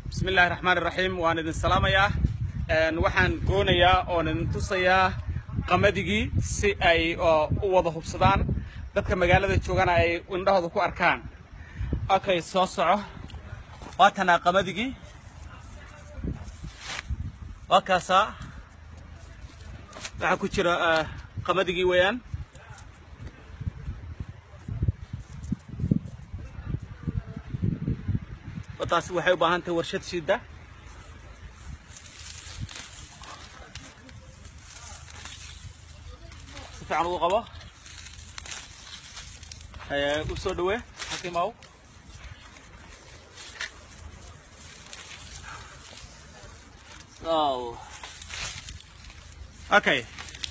bismi illaahi raxmaan iraxiim waan idin salaamayaa waxaan goonayaa oon idin tusayaa qamadigii si ay u wada hubsadaan dadka magaalada joogana ay indhahooda ku arkaan okay soo soco waatanaa qamadigi waa kaasaa waxaa ku jira qamadigi weeyaan taasi waxay u baahan tahay warshad shida si fiican ugu qabo u soo dhawee xakiimaw okay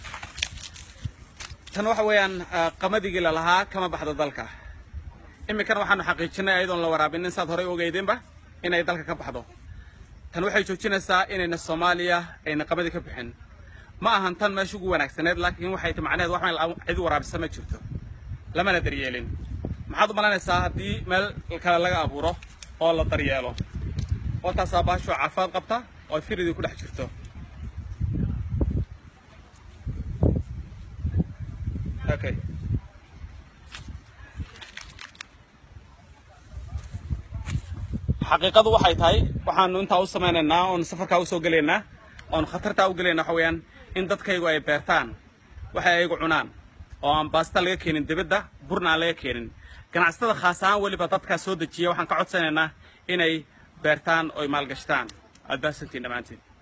tan waxa weeyaan qamadigi lalahaa kama baxdo dalka iminkana waxaanu xaqiijinay ayadoon la waraabinin saad horey ogeydeenba inay dalka ka baxdo tan waxay joojinaysaa inayna soomaaliya ayna qamadi ka bixin ma ahan tan meesha ugu wanaagsaneed laakiin waxay ta macnaheed wax meel cid waraabisa ma jirto lamana daryeelin maxaad u malanaysaa haddii meel kale laga abuuro oo la daryeelo oo taasaa baashoo caafimaad qabta oo firidii ku dhex jirto okay xaqiiqadu waxay tahay waxaanu intaa u samaynaynaa oon safarkaa usoo gelaynaa oon khatartaa u gelayna waxa weeyaan in dadkaygu ay beertaan waxay ayagu cunaan oo aan baasta laga keenin dibadda burna aan laga keenin ganacsatada khaas ahaan weliba dadkaa soo dejiya waxaan ka codsanaynaa inay beertaan oy maalgashtaan aad baasantiin dhammaantiin